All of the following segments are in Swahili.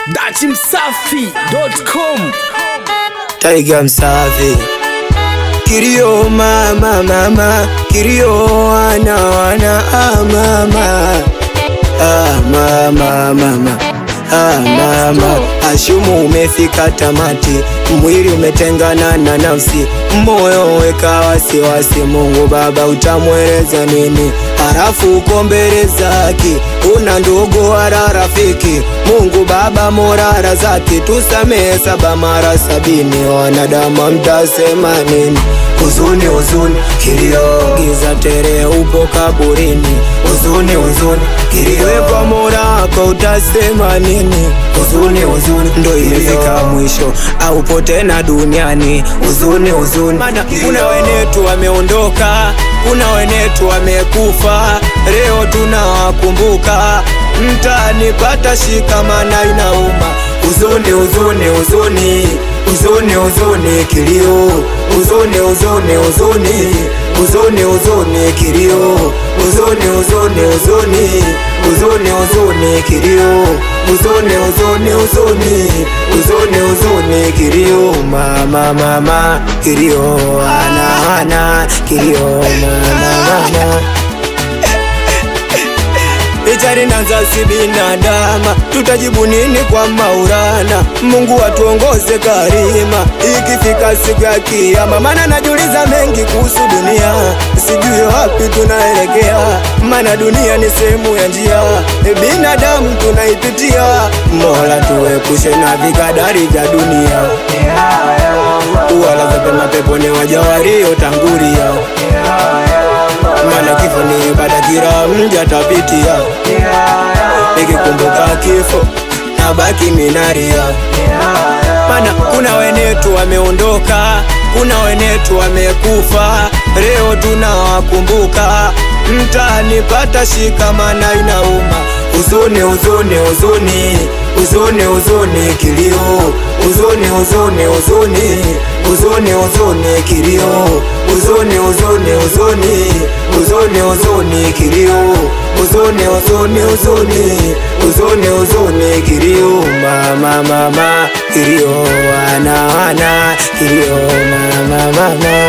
datimsafi.com Taiga msafi Kirio mama mama Kirio wana wana ah mama Ah mama mama Ah mama Ashumu umefika tamati Mwili umetengana na nafsi Moyo weka wasiwasi Mungu baba utamweleza nini Harafu uko mbele zake Una ndugu wala rafiki Mungu baba morara zake Tusamehe saba mara sabini Wanadamu mtasema nini Huzuni huzuni kilio Giza tere upo kaburini Huzuni huzuni kilio Wewe kwa mola wako utasema nini Huzuni huzuni ndo imefika mwisho Aupo tena duniani Huzuni huzuni Mana kuna wenetu wameondoka Kuna wenetu wamekufa Leo tunawakumbuka Mtanipata shikamana inauma Huzuni huzuni huzuni Huzuni huzuni kilio Huzuni huzuni huzuni Huzuni huzuni kilio Huzuni huzuni huzuni Huzuni huzuni kilio Huzuni huzuni huzuni Huzuni huzuni kilio Mama mama kilio Ana ana kilio Mama mama Ichari nanza si binadama, tutajibu nini kwa maurana? Mungu atuongoze karima, ikifika siku ya kiyama. Maana najiuliza mengi kuhusu dunia, sijui wapi tunaelekea, maana dunia ni sehemu ya njia, binadamu tunaipitia. Mola tuepushe na vikadari vya dunia, wala pema peponi waja waliotangulia maana kifo ni ibada, kila mja tapitia. Nikikumbuka kifo nabaki minaria, maana kuna wenetu wameondoka, kuna wenetu wamekufa, leo tunawakumbuka. Mtanipata shikamana, inauma huzuni, huzuni, huzuni, huzuni, huzuni, kilio, huzuni, huzuni, huzuni, huzuni, huzuni, kilio, huzuni, huzuni, huzuni, huzuni, huzuni, kilio, huzuni, huzuni, huzuni, huzuni, huzuni, kilio, mama, mama, kilio, wana, wana, kilio, mama, mama.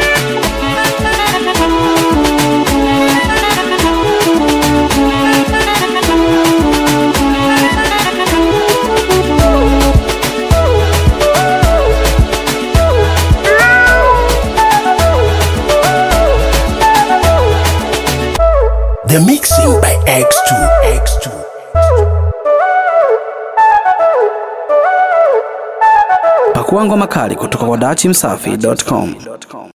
The mixing by X2 X2 Pakua ngoma kali kutoka kwa datimsafi.com.